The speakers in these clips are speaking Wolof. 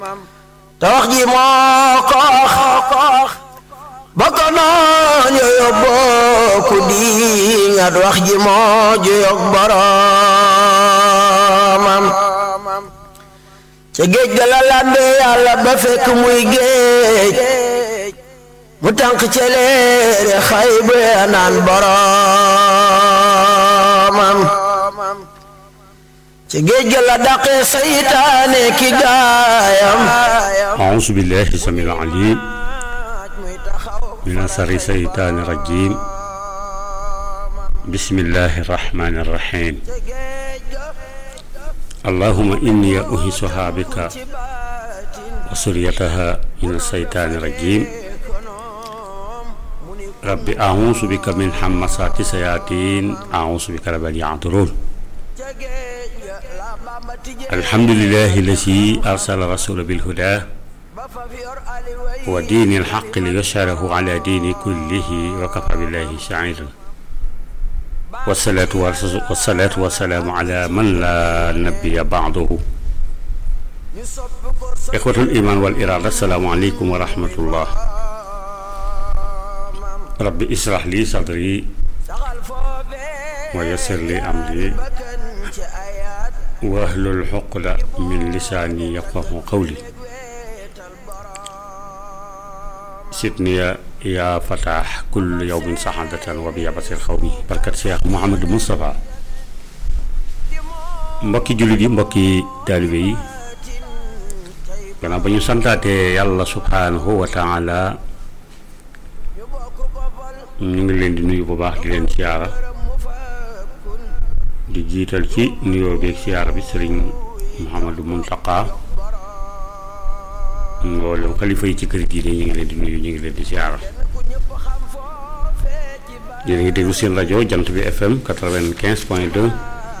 te wax ji moo ko wax ba ko noon yooyu bokku di ngat wax ji moo juyog boromam ca géej ga la làmbe yàlla ba fekk muy géej mu tànk ca leere xay bu naan boromam ca géej ga la daqee saytaane ki gaayam أعوذ بالله السميع العليم من شر الشيطان الرجيم بسم الله الرحمن الرحيم اللهم إني أهيسها بك وسريتها من الشيطان الرجيم رب أعوذ بك من حمسات الشياطين أعوذ بك رب أن يحضرون الحمد لله الذي أرسل رسول بالهدى ودين الحق ليشهره على دين كله وكفى بالله شهيدا والصلاة والصلاة والسلام على من لا نبي بعده إخوة الإيمان والإرادة السلام عليكم ورحمة الله رب اشرح لي صدري ويسر لي أمري واحلل عقدة من لساني يفقه قولي سيدني يا فتاح كل يوم سعادة وبيابة الخوم بركة شيخ محمد مصطفى mbokki jullit yi mbokki taalibe yi gannaaw ba ñu santaatee yàlla subhaanahu wa taala ñu ngi leen di nuyu bu baax di leen siyaara di jiital ci nuyoo beeg siyaara bi sëriñ Mouhamadou Mountakha mboolem xalifa yi ci kër diine ñu ngi leen di nuyu ñu ngi leen di siyaara yéen a ngi déglu seen rajo jant bi FM quatre-vingt-quinze point deux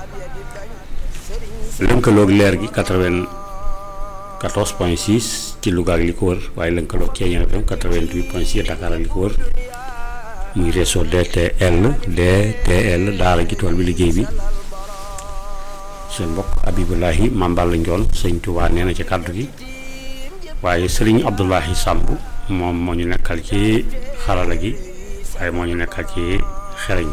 lënkaloog leer gi quatre-vingt-quatorze point six ci Louga ak li ko wër waaye lënkaloog Thiéniere FM quatre-vingt-huit point six Dakar ak li ko wër muy réseau DTL DTL daara ji tool bi liggéey bi seen mbokk Abibulahi Mambal Njoon sëñ Tuubaa nee na ci kàddu gi waaye sëriñ Abdoulahi Samb moom moo ñu nekkal ci xarala gi waaye moo ñu nekkal ci xereñ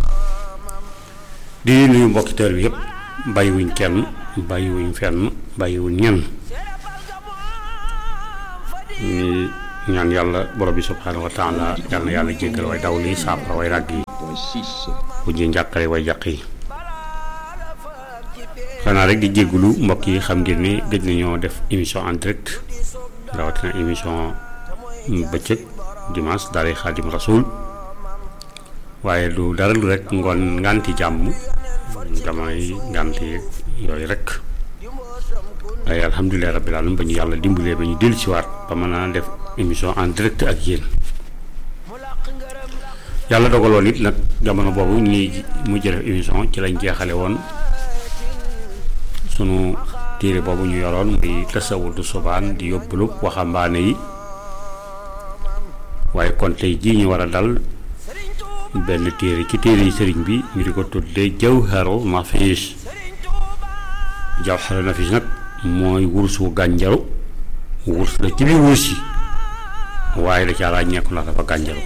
bi di nuyu mbokki tër bi yëpp bàyyiwuñ kenn bàyyiwuñ fenn bàyyiwuñ ñenn ñu ñaan yàlla borom bi subhaanahu wa taala yàlla na yàlla jéggal way daw lii saafara way ràgg yi bu ji njàqare way jàq yi xanaa rek di jéggulu mbokk yi xam ngeen ni gëj nañoo def émission en direct rawatina émission bëccëg dimanche daara xaadim rasul waaye du dara lu rek ngoon nganti jàmm damay nganti yooyu rek waaye alhamdulilah rabbil alamin ba ñu yàlla dimbalee ba ñu dellu si waat ba mën a def émission en direct ak yéen yàlla dogaloon it nag jamono boobu ñuy mujj def émission ci lañ jeexale woon sunu téere boobu ñu yoroon muy tasawudu subaan di yóbbalu waxambaane yi waaye kon tey jii ñu war a dal benn téere ci téere yi sëriñ bi ñu di ko tuddee jawharu nafis jawharu nafis nag mooy wursu gànjaru wurs la ci biir wurs yi waaye da caa ràññeeku ndax dafa gànjaru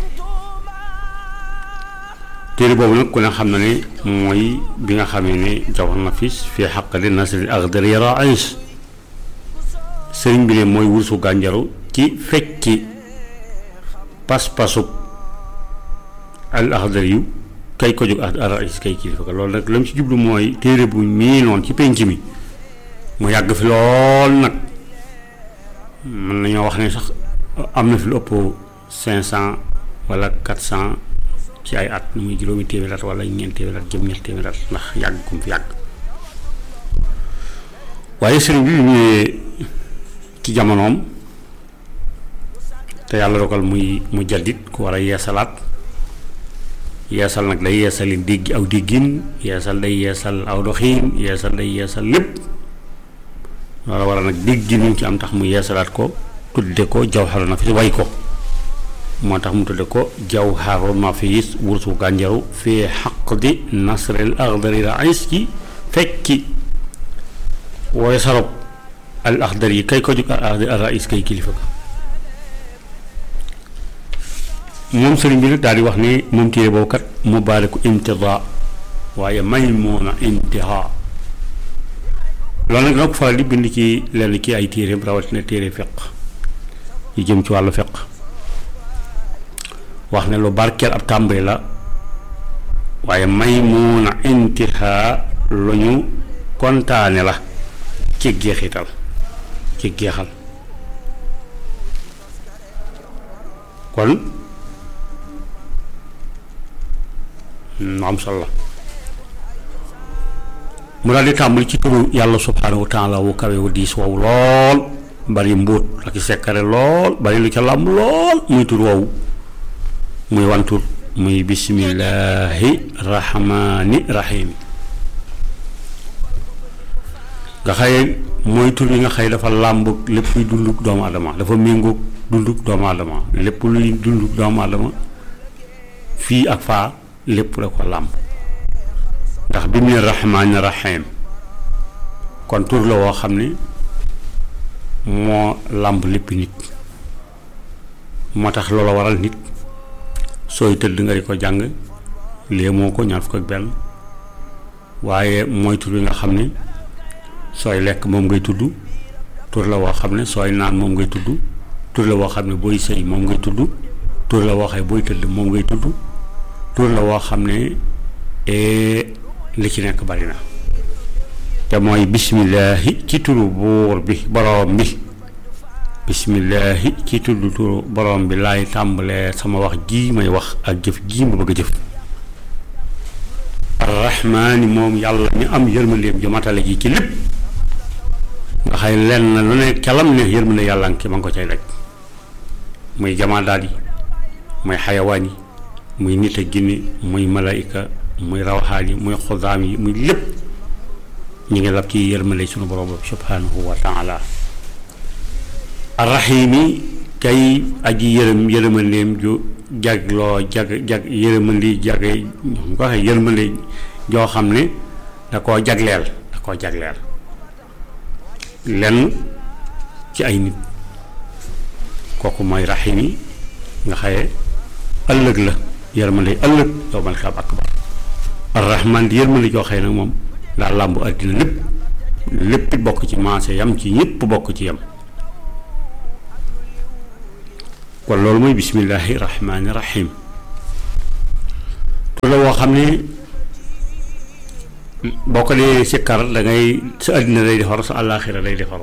téere boobu nag ku ne xam na ne mooy bi nga xamee ne jawhar nafis fii xaqali nasril axdari rais sëriñ bi ne mooy wursu gànjaru ci fecci pas-pasub al axdari yu kay ko jóg rais kay kilifa ko loolu nag la mu ci jublu mooy téere bu miinoon ci penc mi mu yàgg fi lool nag mën nañoo wax ne sax am na fi lu ëpp cinq cent wala quatre cent ci ay at muy juróomi téeméer at wala ñeent téeméer at jëm ñett téeméer at ndax yàgg kum fi yàgg waaye sëriñ bi ñëwee ci jamonoom te yàlla dogal muy mu jaddit ku war a yeesalaat yeesal nag day yeesali dégg aw déggin yeesal day yeesal aw doxiin yeesal day yeesal lépp loolu war a nag dégg ñu ci am tax mu yeesalaat ko tudde ko jawharu nafis way ko moo tax mu tudde ko jawharu nafis wursu gànjaru fii xaqdi nasril axdari rais ci fekki wooy sarop al axdar yi kay ko jóg al rais kay kilifa ka moom sëriñ bi nag daal di wax ni moom téere boobu kat mubaaraku imtidaa waaye maymuuna intihaa loolu nag dina ko faral di bind ci lenn ci ay téereem rawatina téere fiq yi jëm ci wàllu fiq wax ne lu barkeel ab tàmbali la waaye maymuuna intihaa lu ñu kontaane la ci jeexital ci jeexal kon mu am solo la mu daal di tàmbali ci turu yàlla subhaanahu wa taala wu kawe wu diis wow lool bari mbóot ak i sekkare lool bari lu ca làmb lool muy tur wow muy wantur muy bismillaahi rahmaani rahiim nga xëye mooy tur yi nga xëy dafa làmb lépp luy dunduk doomu adama dafa méngoog dunduk doomu adama lépp luy dunduk doomu adama fii ak faa lépp la ko làmb ndax bi mu ne rahmaani rahiim kon tur la woo xam ne moo làmb lépp nit moo tax loola waral nit sooy tëdd nga di ko jàng lee moo ko ñaar fukk ak benn waaye mooy tur yi nga xam ne sooy lekk moom ngay tudd tur la woo xam ne sooy naan moom ngay tudd tur la woo xam ne booy sëy moom ngay tudd tur la woo xam ne booy tëdd moom ngay tudd tur la woo xam ne li ci nekk bari na te mooy bismillaahi ci turu buur bi boroom bi bismillaahi ci tudd turu boroom bi laay tàmbalee sama wax ji may wax ak jëf ji ma bëgg a jëf arrahmaani moom yàlla mi am yërmandeem ju matale ji ci lépp nga xay lenn lu ne calam ne yërmande yàlla ngi ma ngi ko cay daj muy jamaadaat yi muy xayawaan yi muy nit ak jinne muy malaayika muy rawaxaan yi muy xudaam yi muy lépp ñu ngi lab ci yërmande sunu borom boobu subhanahu wa taala arrahimi kay aji yërëm yërëmandeem ju jagloo jag jag yërëmandi jag ñu ko waxee yërmande joo xam ne da koo jagleel da koo jagleel lenn ci ay nit kooku mooy rahimi nga xaye ëllëg la yërmande ëllëg yow man xam akbar arrahman di yërmande joo xëy nag moom daa làmbu àddina lépp lépp bokk ci maase yam ci ñëpp bokk ci yam kon loolu mooy bismillaahi rahmaani rahim tu la woo xam ne boo ko dee sikkar da ngay sa àddina day defaru sa àllaaxira day defaru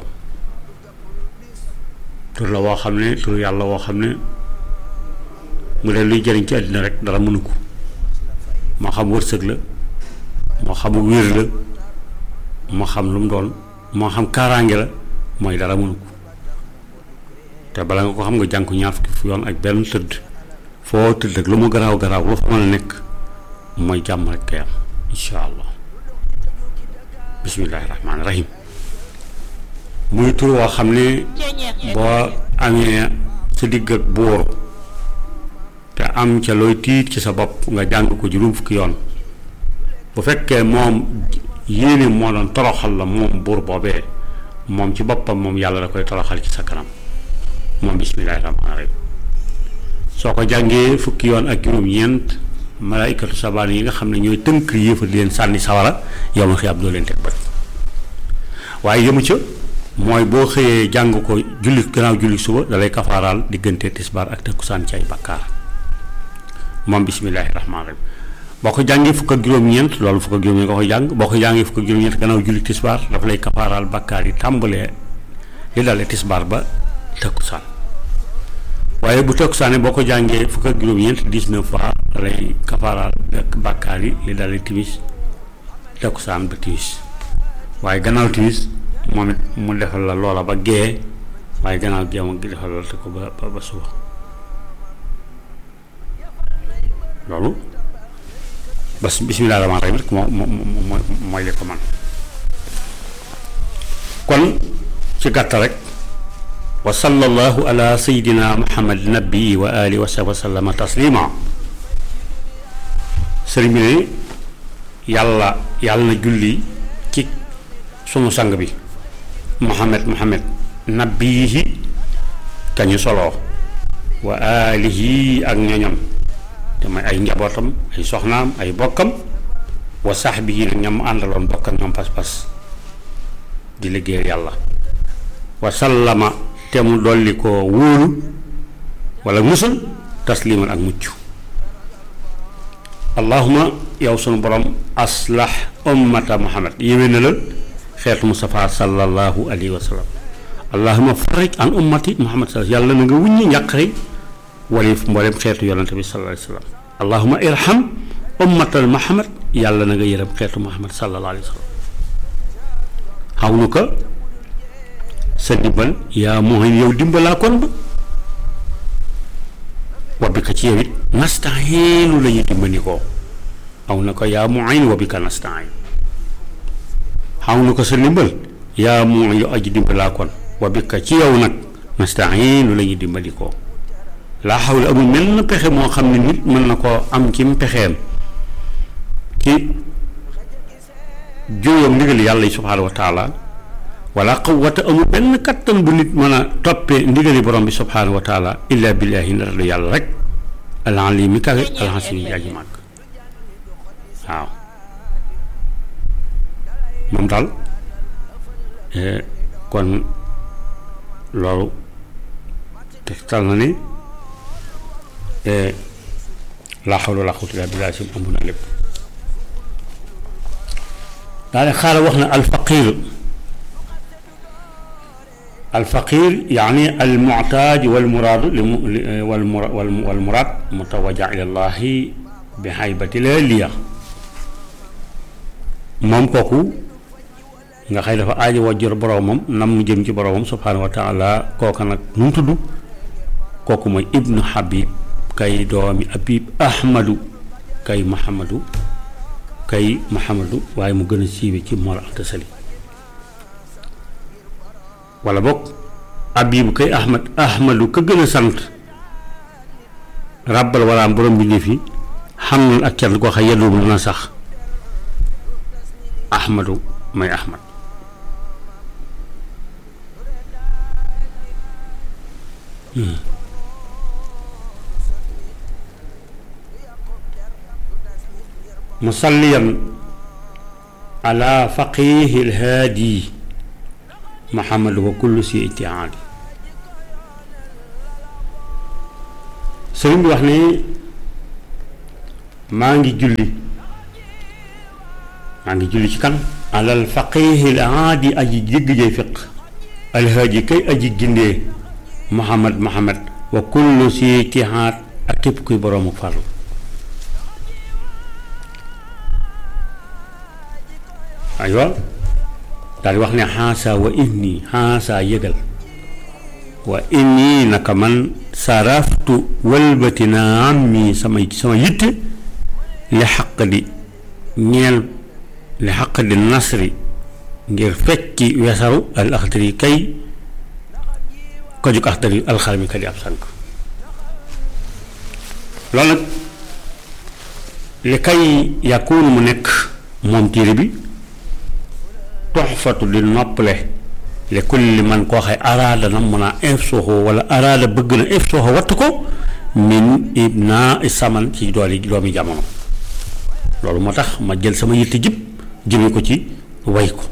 tur la woo xam ne tur yàlla woo xam ne mu dee luy jëriñ ci àddina rek dara mënu ko moo xam wërsëg la moo xam wér la moo xam lu mu doon moo xam kaaraange la mooy dara mënu ko te bala nga ko xam nga jàng ko ñaar fukki fu yoon ak benn tëdd foo tëdd ak lu mu garaaw garaaw lu fa mën a nekk mooy jàmm rek kay am incha allah bismillaahi rahmaani rahim muy tur woo xam ne boo amee sa digg ak buur te am ca looy tiit ci sa bopp nga jàng ko juróom fukki yoon bu fekkee moom yéene moo doon toroxal la moom buur boobee moom ci boppam moom yàlla da koy toroxal ci sa kanam moom bismillaahi rahmaani rahim soo ko jàngee fukki yoon ak juróom-ñeent malaaykatu sabaan yi nga xam ne ñooy tënk yéefar di leen sànni sawara yow ma xiyaab doo leen teg bët waaye yëmu ca mooy boo xëyee jàng ko julli gannaaw julli suba dalay kafaaraal diggante tisbaar ak takkusaan ci ay bakkaar moom bismillaahi rahmaani rahim boo ko jàngee fukk ak juróom-ñeent loolu fukk ak juróom-ñeent nga koy jàng boo ko jàngee fukk ak juróom-ñeent gannaaw julli tisbaar dafa lay kafaaraal bakkaar yi tàmbalee li dalee tisbaar ba takkusaan waaye bu takkusaane boo ko jàngee fukk ak juróom-ñeent dix-neuf fois lay kafaaraal ak bàkkaar yi li dalee timis takkusaan ba timis waaye gannaaw timis moom it mu defal la loola ba gee waaye gannaaw gee mu defal la te ko ba ba suba loolu bas bismillaahi rahmaani rahiim rek moo moo moo mooy li ko man kon ci gàttal rek wa sallallahu ala sayyidina muhammad nabii wa alihi wa sahbihi wa sallama taslima sëriñ bi ne yàlla yàlla na julli ci sunu sang bi muhammad muhammad nabiyihi kañu soloo wa alihi ak ñoñam te mooy ay njabootam ay soxnaam ay bokkam wa sahbihi nag ñam àndaloon bokk ak ñoom pas-pas di liggéeyal yàlla wa sallama te mu dolli ko wóolu wala musul tasliman ak mucc allahuma yow sunu borom aslah ummata muhammad yéwénalal xeetu Mustafa sallallahu alayhi wa sallam allahuma farij an ummati muhammad sallallahu yàlla na nga wuññi njàqare walif mboolem xeetu yonante bi sallallahu alayhi wa sallam allahuma irham ummatal muhammad yàlla na nga yërëm xeetu muhammad sallallahu alayhi wa sallam xaw nu ko sa dimbal yaa mooy yow dimbalaa kon ba wabbi ka ci yow it nastahiinu la ñuy dimbali ko xaw na ko yaa muin wabbi ka nastain xaw na ko sa ndimbal yaa muin yow aji dimbalaa kon wabbi ka ci yow nag nastahiinu la ñuy dimbali ko laa xawla amul mel na pexe moo xam ne nit mën na koo am ci pexeem ci juyoom ndigal yàlla yi subhaanahu wa taala wala quwwata amul benn kattan bu nit mën a toppee ndigali borom bi subhaanahu wa taala illa billahi ndara lu yàlla rek alali mi kawe alxasim yi aji màgg waaw moom daal kon loolu tegtal na ni laa xawla wala quwwata illa billahi sim amu na lépp daane xaaral wax na alfaqir alfaqir yaani almuctaaj walmuraadu li mu walmuraad mutawaja ila llahi bi xaybati liya moom kooku nga xëy dafa aajo wajjor boroomam nam mu jëm ci boroomam subhaanahu wa taala kooka nag nu mu tudd kooku mooy ibnu habib kay doomi abib ahmadu kay muhammadu kay muhammadu waaye mu gën a siiwe ci Mor Anta Sali wala bokk abibu kay ahmad ahmadu ka gën a sant ràbbal wala borom bi ne fi xam na ak cant koo xam yeddu mu na sax ahmadu may ahmad musalliyan ala faqihi alhaadi muhammad wa kullu si itiaadi sëriñ bi wax ne maa ngi julli maa ngi julli ci kan alal faqihi alhaadi aji jégg jay fiq alhaadi kay aji gindee muhammad muhammad wa kullu si itiaad ak képp kuy boroomu farlu aywa daal di wax ne xaasa wa inni xaasa yëgal wa inni naka man saraftu wëlbati naa am mi sama sama yitte li xaq di ñeel li xaq di nasri ngir fecci wesaru al axdari kay ko jug axdari alxarami ka di ab sànk loolu nag li kay yàkkuunu mu nekk moom téere bi toxfatu di noppale li kulli man koo xay araada na mun a infsuuxu wala araada bëgg na infsuuxu wattu ko min ibna saman ci dooli doomi jamono loolu moo tax ma jël sama yitte jib jëme ko ci way ko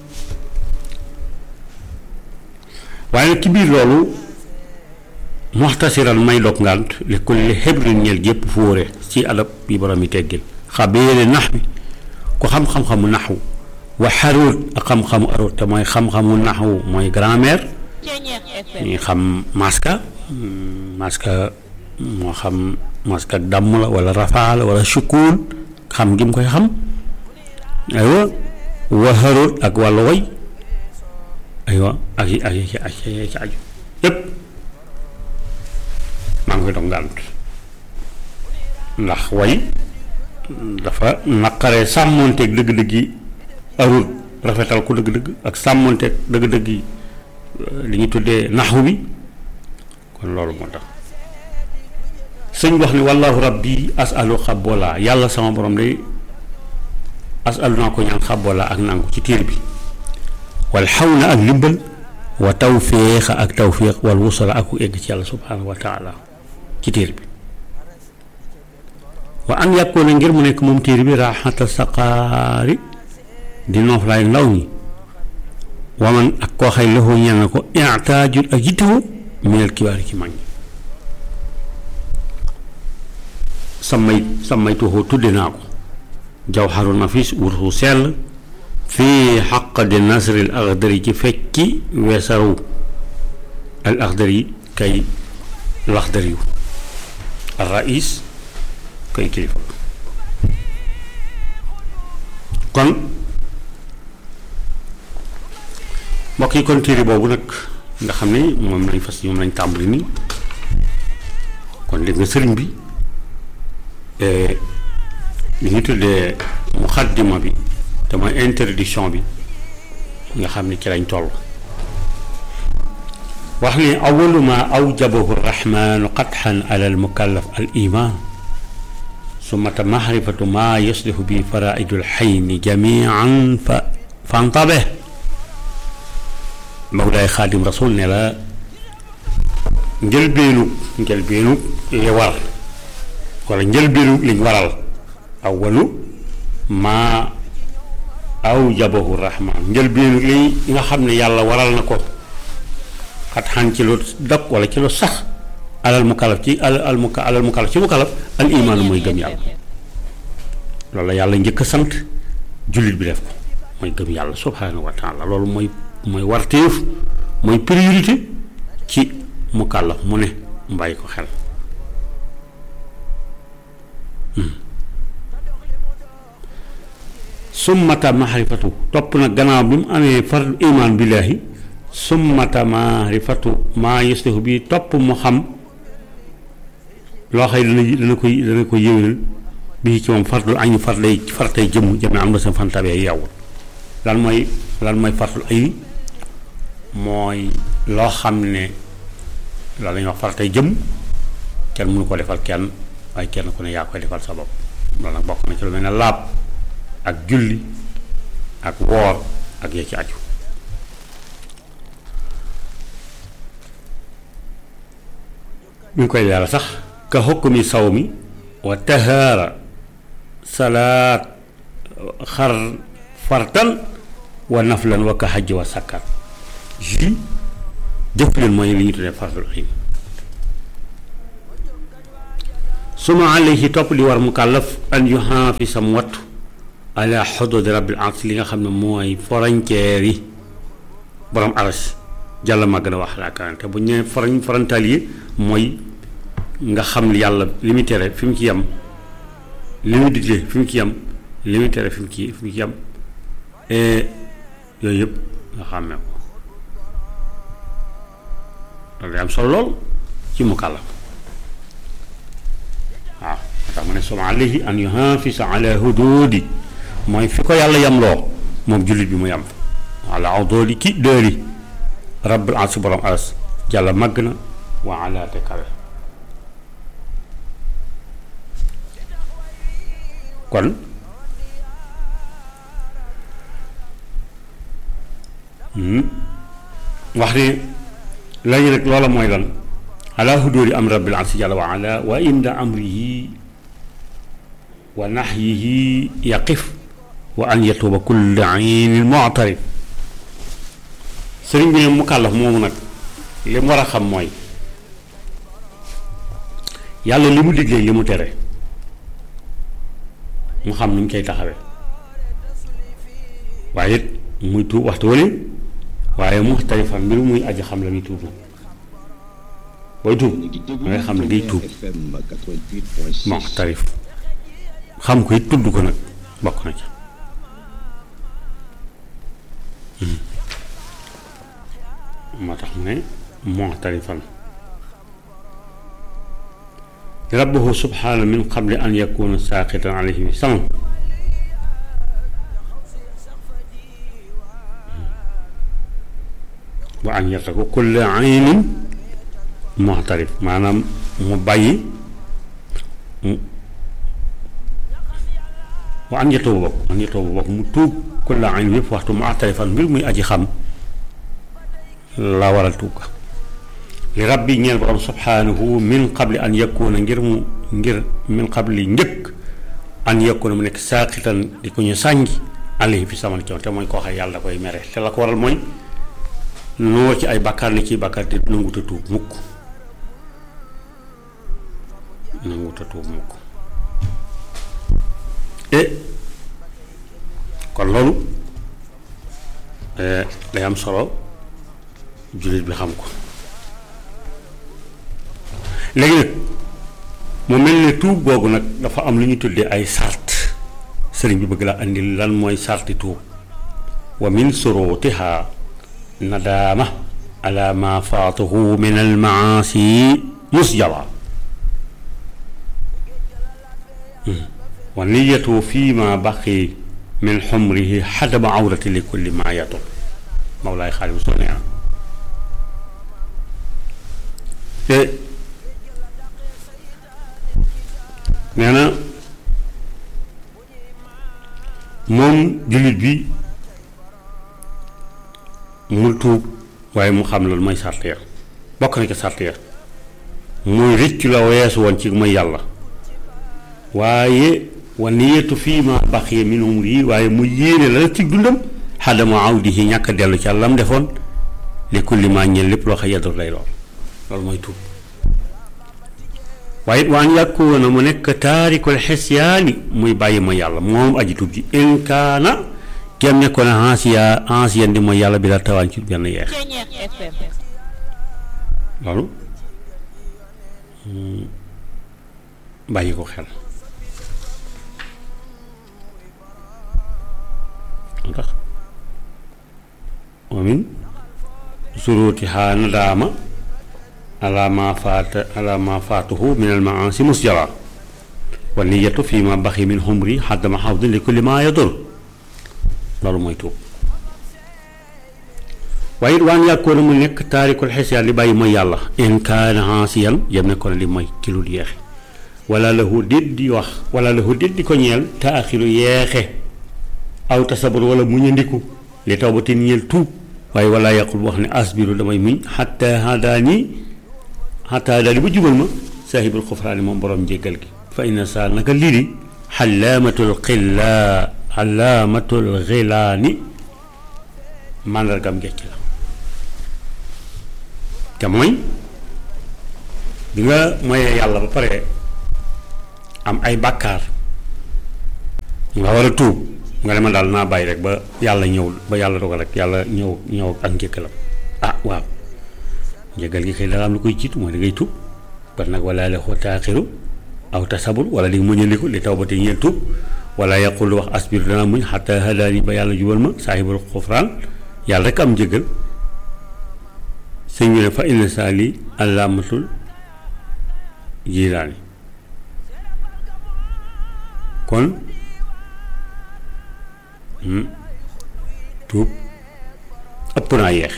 waaye nag ci biir loolu muxtasiran may dog ngànt li kulli xebrin ñeel jépp fóore ci adab yi borom yi teggin xabeere nax bi ku xam-xam-xamu naxwu wa xaruut ak xam-xamu aruut te mooy xam-xamu naxwu mooy grammaire ñuy xam maska maska moo xam maska ak damm la wala rafaa la wala sukkuun xam gi mu koy xam aywa wa xaruut ak wàllu way aywa ak yi ak yi ci ak yi ci aju yépp maa ngi koy dog ngànt ndax way dafa naqaree sàmmoonteeg dëgg-dëgg yi arul rafetal ko dëgg-dëgg ak sàmmoonteeg dëgg-dëgg yi li ñu tuddee naxu bi kon loolu moo tax sëñ wax ni wallahu rabbi asalu xabola yàlla sama borom day asalu naa ko ñaan xabola ak nangu ci tiir bi wal xawna ak ndimbal wa tawféexa ak tawféex wal wusala ak ku egg ci yàlla subhaanahu wa taala ci téere bi wa an yàkkoona ngir mu nekk moom téere bi raaxata saqaari di nooflaay ndaw ñi waman ak koo xay loxo ñeel na ko itaajul ak yittewoo minel kibaari ci mag ñi samay samay tuuxoo tudde naa ko jawharu nafis wursu sell fii xaq di nasril axdari ci fekki weesaru al axdari kay laxdari yu al rais kay kilifa kon mbokk yi kon téere boobu nag nga xam ne moom lañ fas ñoom lañ tàmbali nii kon dégg nga sëriñ bi li ñu tuddee muxaddima bi te mooy introduction bi nga xam ne ci lañ toll wax ni awalu ma awjabahu rahmanu qatxan ala al mukallaf al iman sumata mahrifatu ma yuslihu bi faraidu l xayni jamian fa fantabe mawlaay xaadim rasul ne la njëlbeenu njëlbeenu li war wala njëlbeenu liñ waral awalu ma awjabahu rahman njëlbeenu li nga xam ne yàlla waral na ko xat xan ci lu dog wala ci lu sax alal mukalaf ci alal muka alal mukalaf ci mukalaf al imaanu mooy gëm yàlla loolu la yàlla njëkk a sant jullit bi def ko mooy gëm yàlla subhaanahu wa taala loolu mooy mooy warteef mooy priorité ci mukallaf mu ne mbàyyi ko xel summata mahrifatu topp na gannaaw bi mu amee fardu imaan billaahi summata mahrifatu maa yuslihu bi topp mu xam loo xëy dana dana koy dana koy yëwénal bii ci moom fardul añu farday fartay jëmm jëmme am na sa fantabee yowul lan mooy lan mooy fardul ay mooy loo xam ne loolu la ñuy wax fartay jëmm kenn mënu ko defal kenn waaye kenn ku ne yaa koy defal sa bopp loolu nag bokk na ci lu mel ne laab ak julli ak woor ak ya ci aju ñu ngi koy leeral sax ka xukkumi saw mi wa tahaara salaat xar fartan wa naflan wa ka xajj wa sakkat ji jëf leen mooy li ñu tuddee fardul ayn suma alayhi topp li war mukallaf an yuhaafisa mu wattu ala xudud rabbil ars li nga xam ne mooy frontière yi borom aras jàll ma gën a wax laa karante bu ñu nee fron frontalier mooy nga xam yàlla li muy tere fi mu ci yem li muy digle fi mu ci yem li muy tere fi mu ci fi mu ci yem yooyu yëpp nga xàmmee ko loolu day am solo lool ci mukallaf waaw tax mu ne suma alayhi an yuhafisa ala hududi mooy fi ko yàlla yamloo moom jullit bi mu yam ala awdooli ki dëri rabbul as borom aras jàlla màgg na wa ala te kawe kon wax ni lañu nag loola mooy lan ala hududi am rabbil as jàlla wa ala wa inda amrihi wa naxyihi yaqif wa an yatuuba kulli aynin mu'tarif sëriñ bi ne mu kàllaf moomu nag li mu war a xam mooy yàlla li mu diglee li mu tere mu xam nu ñu koy taxawee waaye it muy tuub waxtu wala waaye muxtarifan mbir muy aji xam la muy tuub nag booy tuub da ngay xam ne day tuub muxtarif xam ko it tudd ko nag bokk na ca moo tax mu ne muxtarifan rabbuhu subhaana min qabli an yakuna saaqitan alayhi bi sama wa an yartaku kulle aynin muxtarif maanaam mu bàyyi wa an yatuuba bokk an yatuuba bokk mu tuub kulla ayn yëpp waxtu mu axtarifan mbir muy aji xam la waral tuub ga li rabbi ñeel borom subhanahu min qabli an yakuna ngir mu ngir min qabli njëkk an yakuna mu nekk saaqitan di ko ñu sànji alayhi fi saman ci te mooy koo xam yàlla da koy mere te la ko waral mooy noo ci ay bàkkaar ne ciy bàkkaar te nangut a tuub mukk nangut a tuub mukk e kon loolu day am solo jullit bi xam ko léegi nag mu mel ne tuub googu nag dafa am lu ñu tuddee ay sart sëriñ bi bëgg la andi lan mooy sarti tuub wa min surutiha nadaama ala ma faatahu min al maasi musjala wa niyatu fi ma baqi min xumrihi xadama awrati li kulli ma yatu mawlaay xaalim soo nee na te nee na moom jullit bi mu tuub waaye mu xam loolu mooy sàrt ya bokk na ci sàrt ya muy rëcc la weesu woon ci mooy yàlla waaye wa niyatu fii ma baqiya min umri waaye mu yéene la ci dundam xadama awdihi ñàkk a dellu ci àllam defoon li kulli ma ñeel lépp loo xam yaddur lay lool loolu mooy tuub waaye it waan yàkkoona mu nekk taarikul xisyaani muy bàyyi ma yàlla moom aji tuub ji in kaana kem nekkoon a ansiya ansiyan di mooy yàlla bi la tawaan ci benn yeex loolu bàyyi ko xel ndax wa min surutiha nadaama ala ma faata ala ma faatuhu min al maasi musjala wa niyatu fi ma baxi min xumri xaddama xawdin li kulli ma yadur loolu mooy tuub waaye it waan yàkkoona mu nekk taarikul xisiyaan li bàyyi mooy yàlla in kaana xaasiyan yem nekkoon li mooy ci lu yeexe wala lahu déet di wax wala lahu déet di ko ñeel taaxiru yeexe aw tasabur wala muñandiku li tawbatin ñeel tuub waaye wala yàqul wax ne asbiru damay muñ xatta hadaani xatta hadaani ba jubal ma saahibul xufraani moom borom njéggal gi fa inna saa naka lii di xalaamatul xillaa xalaamatul xilaani màndargam gecc la te mooy bi nga moyee yàlla ba pare am ay bàkkaar nga war a tuub nga ne ma daal naa bàyyi rek ba yàlla ñëw ba yàlla dogal rek yàlla ñëw ñëw ak njëkkalam ah waaw njëgal gi kay dara am lu koy jiitu mooy da ngay tuub kon nag wala la xoo taaxiru aw tasabur wala di muñandiku li taw ba te ñeel tuub wala yaqul wax asbiru dana muñ xataa hadaani ba yàlla jubal ma saahibul xufraan yàlla rek am njëgal sëñ bi ne fa inna saali allaamatul jilaani kon tuub ëpp naa yeex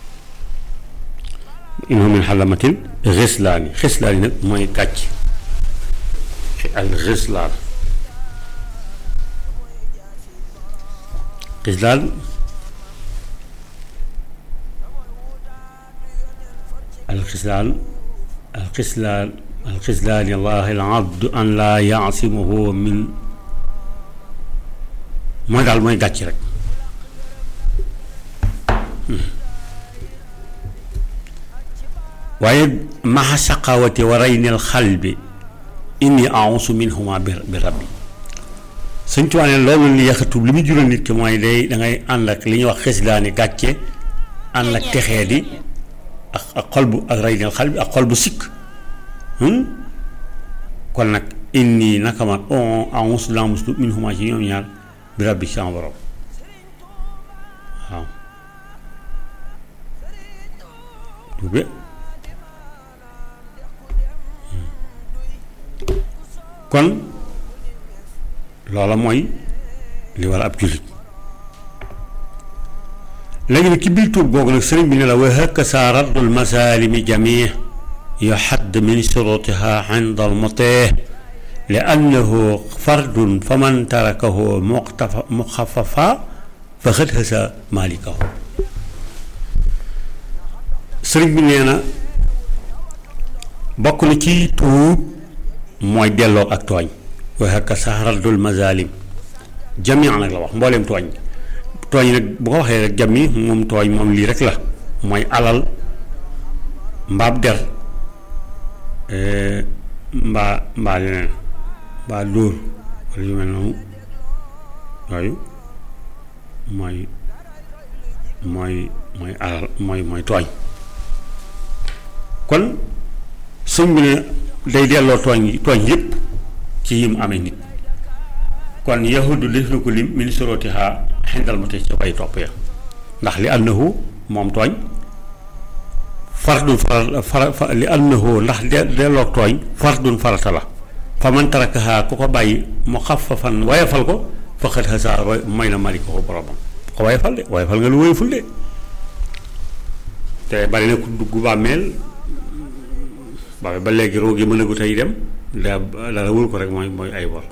innahu min xalamatin xislaani xislaani nag mooy gàcc al xislaan xislaan al xislaan al xislaan al xislaani allahi al abdu an laa yaasimuhu min mooy daal mooy gàcc rek waaye maxa saqawati wa raynil xalbi inni ausu minhuma bi bi rabbi suñ tuwaa ne loolu li yaxatub li muy jural nit ki mooy day dangay ànd ak li ñuy wax xeslaani gàcce ànd ak texee di ak ak xol bu ak raynil xalbi ak xol bu sikk kon nag inni naka man ausu la muslu minhuma ci ñoom ñaar bi rabbi sama borom waaw tuube kon loola mooy li war ab jullit léegi nag ci biir tuub googu nag sëriñ bi ne la wa hakaza raddul masalimi jamii yuhadd min shurutiha inda al mutih li annahu fardun fa man tarakahu muxtafa muxafafa fa xët xësa maalikahu sëriñ bi nee na bokk na ci tuub mooy delloo ak tooñ waaye ak saxaraddul mazalim jami nag la wax mbooleem tooñ tooñ nag bu ko waxee rek jami moom tooñ moom lii rek la mooy alal mbaab der mbaa mbaa leneen mbaa dóor wala yu mel noonu yooyu mooy mooy mooy alal mooy mooy tooñ kon sëñ bi ne day delloo tooñ yi tooñ yépp ci yim amee nit kon yahudu def na ko lim min sorotiha xindal ma te ci way topp ya ndax li annahu moom tooñ fardun fara fara li annahu ndax de delloo tooñ fardun farata la fa man tarakaha ku ko bàyyi mu xaffafan wayafal ko faqad hasaar may na mali ko ko boromam ko wayafal de wayafal nga lu wayaful de te bari na ku dugg bàmmeel ba ba léegi roog yi mën a gu tey dem da dara wul ko rek mooy mooy ay bor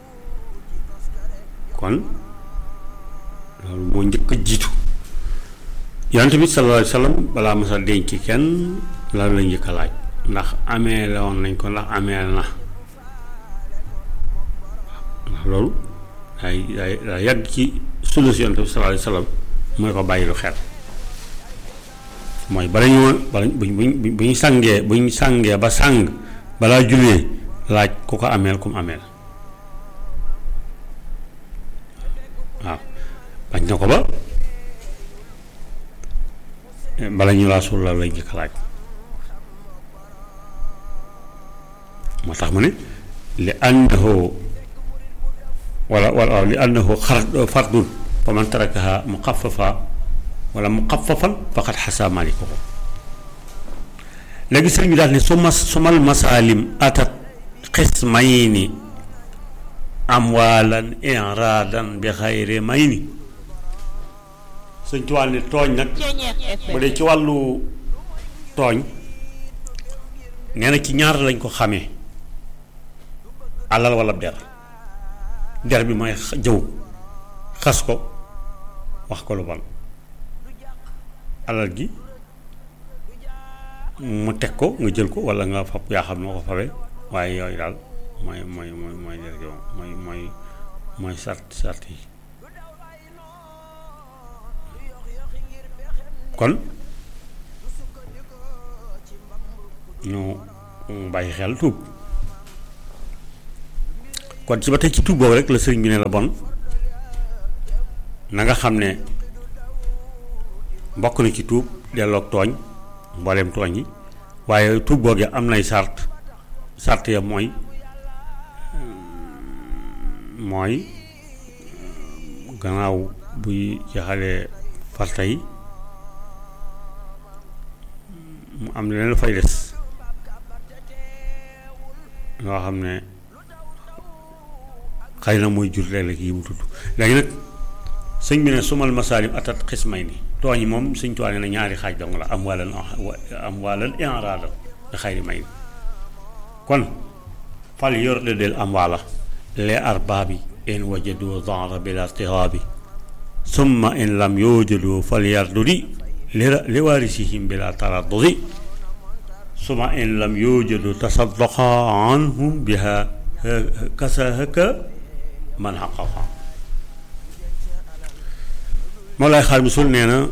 kon loolu moo njëkk a jiitu yonent bi sallallahu alayhi wa sallam balaa masa denc kenn la la njëkk a laaj ndax amee la woon nañ ko ndax amee na ndax loolu day day day yàgg ci sunna si yonent bi sallallahu alayhi wa sallam mooy ko bàyyi lu xel mooy bala ñu bala buñ buñ bu ñu sàngee bu ñu sàngee ba sàng balaa jullee laaj ku ko ameel ku mu ameel waaw bañ na ko ba bala ñu laa suul la lay njëkk laaj moo tax mu ne li annahu wala wala li annahu xar fardun fa man tarakaha muxaffafa wala muxaffafan faqad xasa maliko ko léegi sëriñ bi daal ne su mas sumal masaalim atat xismayni amwaalan iraadan bi xayri mayni sëñ tuwaal ne tooñ nag bu dee ci wàllu tooñ nee na ci ñaar lañ ko xamee alal wala der der bi mooy jëw xas ko wax ko lu bon alal gi mu teg ko nga jël ko wala nga fab yaa xam noo ko fabee waaye yooyu daal mooy mooy mooy mooy der gi mooy mooy mooy sart sart yi kon ñu bàyyi xel tuub kon ci ba tey ci tuub boobu rek la sëriñ bi ne la bon na nga xam ne bokk na ci tuub delloog tooñ mbooleem tooñ yi waaye tuub boogee am nay sart sart ya mooy mooy gannaaw buy jeexalee farta yi mu am leneen lu fay des loo xam ne xëy na mooy jur léeg-léeg yi mu tudd léegi nag sëñ bi ne sumal masaalim atat xismay ni tooñ yi moom sëñ tuwaane na ñaari xaaj dong la am walan am walan inraadan nga xayri may kon fal yor de del am waala les arbaabi in wajadu dara bila irtihaabi summa in lam yujadu fal yardudi li li waarisihim bila taraddudi summa in lam yujadu tasaddaqa anhum biha kasahaka man xaqaqa moo lay xaar misul nee na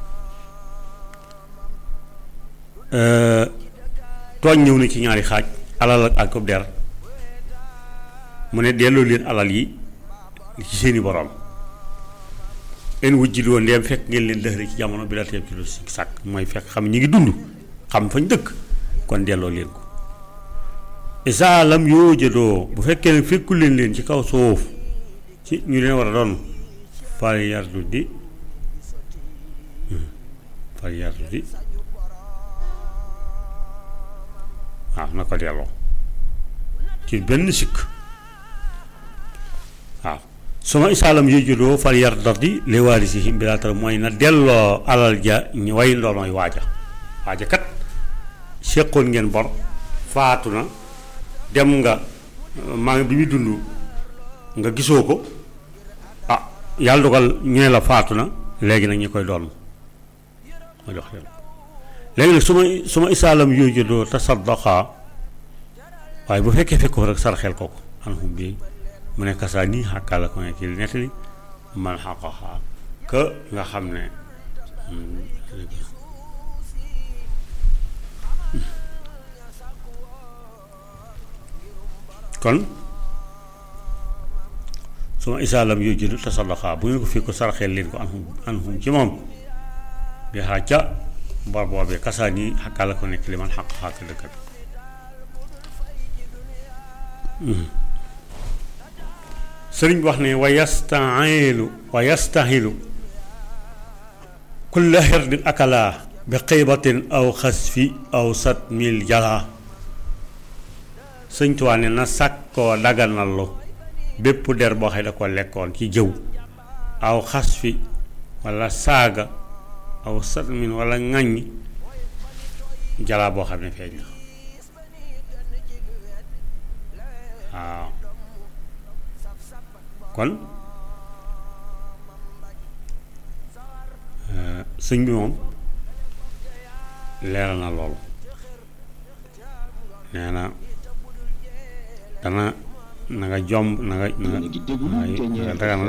tooñ ñëw na ci ñaari xaaj alal ak ko der mu ne delloo leen alal yi ci seeni borom en wujjil woon ndeem fekk ngeen leen dëxëre ci jamono bi la teeb ci lu si sàkk mooy fekk xam ñi ngi dund xam fañ dëkk kon delloo leen ko isa lam yoo jëdoo bu fekkee ne fekkul leen leen ci kaw suuf ci ñu leen war a doon fal yardu di fal yardu di waaw na ko delloo ci benn sikk waaw suma isaalam yëjudoo fal yar dardi li waarisihim bilaa tar mooy na delloo alal ja ñu way ndoonoy waaja waaja kat séqoon ngeen bor faatu na dem nga maa ngi bi muy dund nga gisoo ko ah yàlla dogal ñu ne la faatu na léegi nag ñi koy doon ma jox leen léegi nag su ma su ma isaalam yooyu doo tasaddaqa waaye bu fekkee fekk ko rek sarxel ko ko anhum bi mu ne kasaa nii xàkkaa la ko ne kii nettali man xaqaxaa que nga xam ne kon su ma isaalam yooyu jënd tasaddaqa bu ngeen ko fekk ko sarxel leen ko anhum anhum ci moom bi xaa ca bor boobee kasaa nii xàkkaa la ko nekk li man xaqaxaa ka dëkkat sëriñ bi wax ne wa yastahilu wa yastahilu kulla xirdin akalaa bi xiibatin aw xasfi aw satmil jalaa sëñ Tuubaa ne na sàkkoo daganallu bépp der boo xam ne da ko lekkoon ci jëw aw xasfi walla saaga aw satmin walla ŋàññ jalaa boo xam ne feeñ na waaw kon sëñ bi moom leeral na loolu nee na dana na nga jomb na nga na nga na nga daganal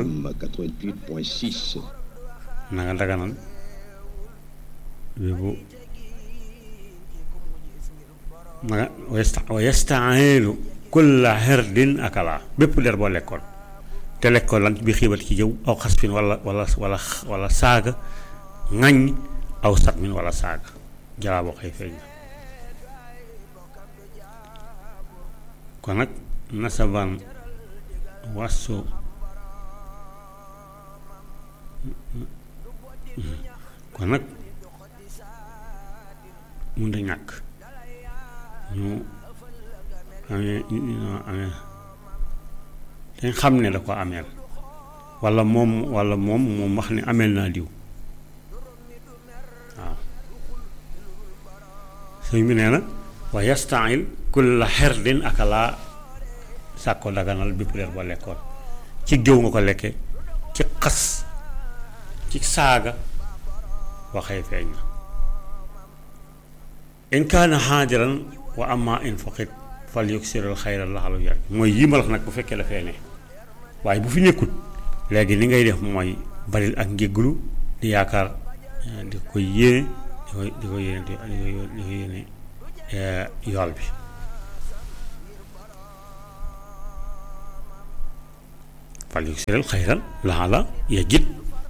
na nga daganal bébu na nga wa yastailu kulla herdin akala bépp der boo lekkoon te lekkoon lan bi xiibat ci jëw aw xasfin wala wala wala wala saaga ŋaññ aw satmin wala saaga jalaa boo xëy feeñ na kon nag nasaban wasu kon nag mun da ñàkk ñu amee amee dañ xam ne da ko ameel walla moom walla moom moom wax ne ameel naa diw waaw sëñ bi nee na wa yastail kulla xerdin akalaa sàkko daganal bépp leer boo lekkoon ci géew nga ko lekke ci xas ci saaga waxee feeñ na in kaana xaadiran wa amma in faqit fal yuksirul xayra laxalu yar mooy yii ma la nag bu fekkee dafee ne waaye bu fi nekkut léegi li ngay def mooy baril ak njégglu di yaakaar di ko yéene di ko di ko yéene di ko yéene yool bi fal yuksirul xayra laxala yajid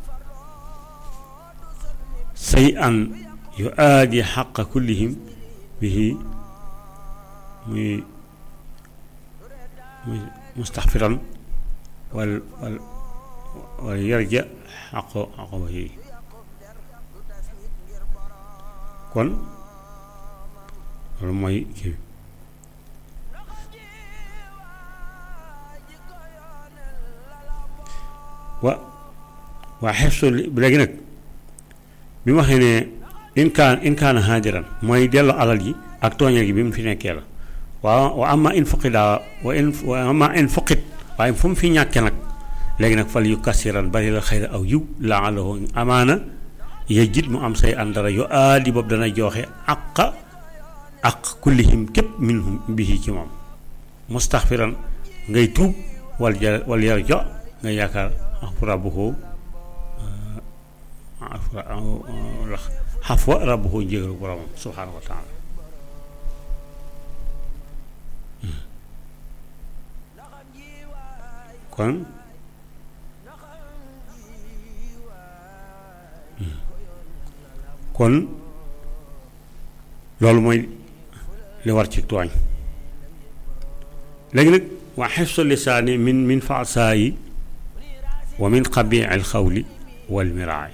say an yu aadi xaqa kullihim bihi muy muy mustaxfiran wal wal wal yarja xaqo xaqo ba yi kon loolu mooy kii wa waa xefsu léegi nag bi ma waxee ne in kaan in kaana haajiran mooy delloo alal ji ak tooñal gi bi mu fi nekkee la waaw wa ama in fuqida wa in wa ama in fuqit waaye fu mu fi ñàkkee nag léegi nag fal yu kasiran bari la xayra aw yiw laalahu amaana yejjit mu am say àndara yu aadi boobu dana joxe àqa ak kullihim képp minhum bihi ci moom mustaxfiran ngay tuub wal ja wal yar jo nga yaakaar rabbuhu xafwa rabbuhu njégalu boromam subhaanahu wa taala kon kon loolu mooy li war ci tooñ léegi nag waa xifsu lisaani min min faasaayi wa min qabii al xawli wal miraay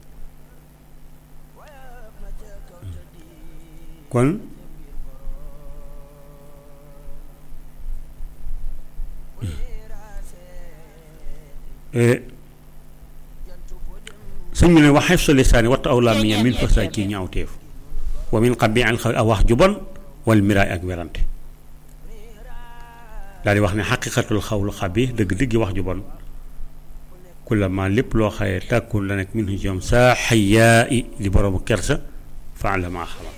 kon sëñ bi ne wax xefsa lisaani wattu aw làmmiñam min fasaay ci ñaawteef wa min qabii al xawli ak wax ju bon wal miraay ak werante daal di wax ne xaqiqatul xawlu xabi dëgg-dëgg wax ju bon kullama lépp loo xaye tàkkun la nekk min ci ñoom saa xayaa i di boroomu kersa faala maa xalam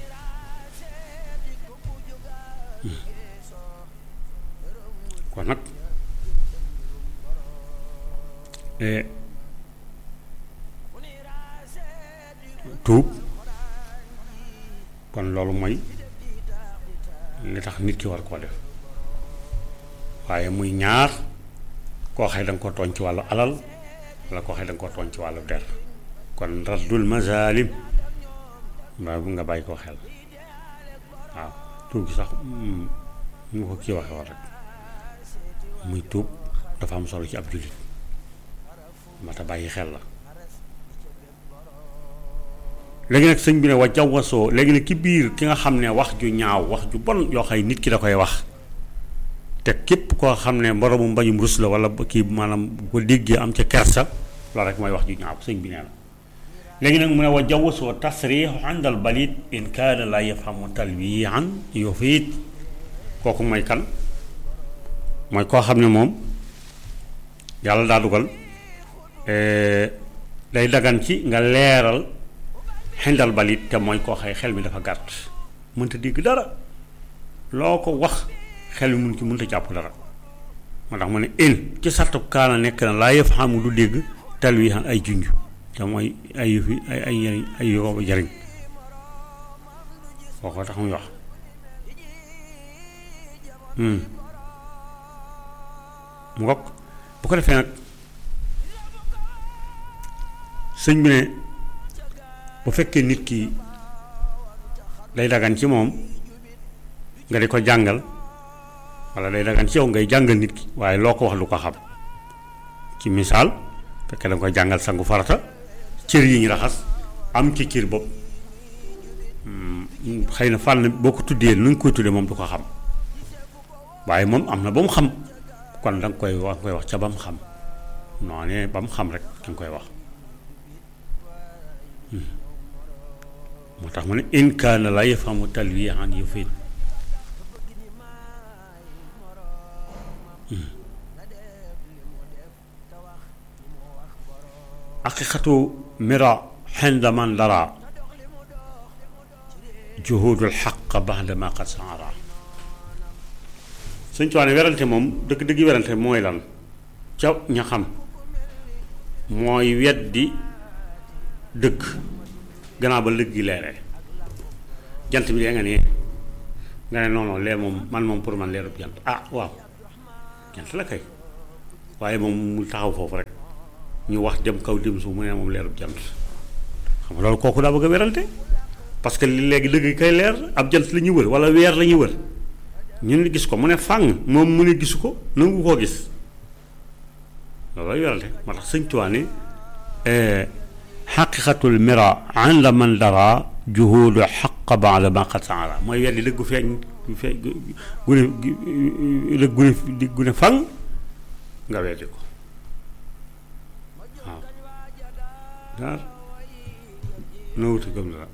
kon nag tuub kon loolu mooy li tax nit ki war koo def waaye muy ñaar koo xëy da nga ko tooñ ci wàllu alal wala koo xëy da nga ko tooñ ci wàllu der kon raddul mazalim mbaa bu nga bàyyi koo xel waaw tuub gi sax mu ko kii waxe war rek muy tuub dafa am solo ci ab jullit mata bàyyi xel la léegi nag sëñ bi ne wa jawwasoo léegi nag ki biir ki nga xam ne wax ju ñaaw wax ju bon yoo xay nit ki da koy wax te képp koo xam ne mboromu mbañum rus la wala kii maanaam bu ko déggee am ca kersa loolu rek mooy wax ju ñaaw sëñ bi nee na léegi nag mu ne wa jawwasoo tasriixu àndal balit in kaana la yafhamu talwian yufiit kooku mooy kan mooy koo xam ne moom yàlla daa dugal day dagan ci nga leeral xindal balit te mooy koo xëy xel mi dafa gàtt mënta dégg dara loo ko wax xel mi mun ci mënta jàpp dara moo tax mu ne in ci sartu kaana nekk na laa yëf xamu du dégg talwihan ay junj te mooy ay yëfi ay ay njariñ ay yóbbu jariñ kooko tax muy wax mu ngokk bu ko defee nag sëñ bi ne bu fekkee nit ki day dagan ci moom nga di ko jàngal walla day dagan ci yow ngay jàngal nit ki waaye loo ko wax lu ko xam ci misaal fekkee da nga koy jàngal sangu farata cër yi ñu raxas am ci cër bopp xëy na fànn boo ko tuddee nu ñu koy tuddee moom du ko xam waaye moom am na ba mu xam kon da nga koy wax koy wax ca ba mu xam noonee ba mu xam rek da nga koy wax moo tax mu ne in kaana la yafhamu talwihan yufid haqiqatu mira xinda man dara juhudul xaq baxda ma qad saara suñ tuwaane werante moom dëgg-dëgg werante mooy lan ca ña xam mooy weddi dëgg gannaaw ba lëg gi leeree jant bi dee nga ne nga ne non non leer moom man moom pour man leerub jant ah waaw jant la kay waaye moom mu taxaw foofu rek ñu wax dem kaw dem suuf mu ne moom leerub jant xam nga loolu kooku daa bëgg a werante parce que li léegi dëgg kay leer ab jant la ñuy wër wala weer la ñuy wër ñun gis ko mu ne fàng moom mu ne gisu ko nangu koo gis loolu lay werante moo tax sëñ Tuubaa ne xaqiqatul mira inda man dara juhudu xaq baada ma qad saara mooy weddi dëggu feeñ feeñ gune dëgg gune gune fang nga weddi ko waaw daar noo wuti gëm la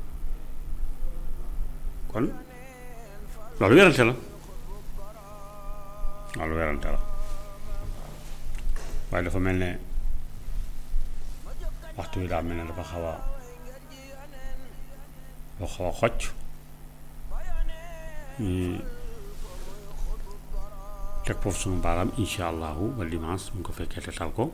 kon loolu werante la loolu werante la waaye dafa mel ne waxtu wi daa mel ne dafa xaw a dafa xaw a xocc ñu teg foofu sunu baaraam insha allahu ba dimanche mu ko fekkee te tal ko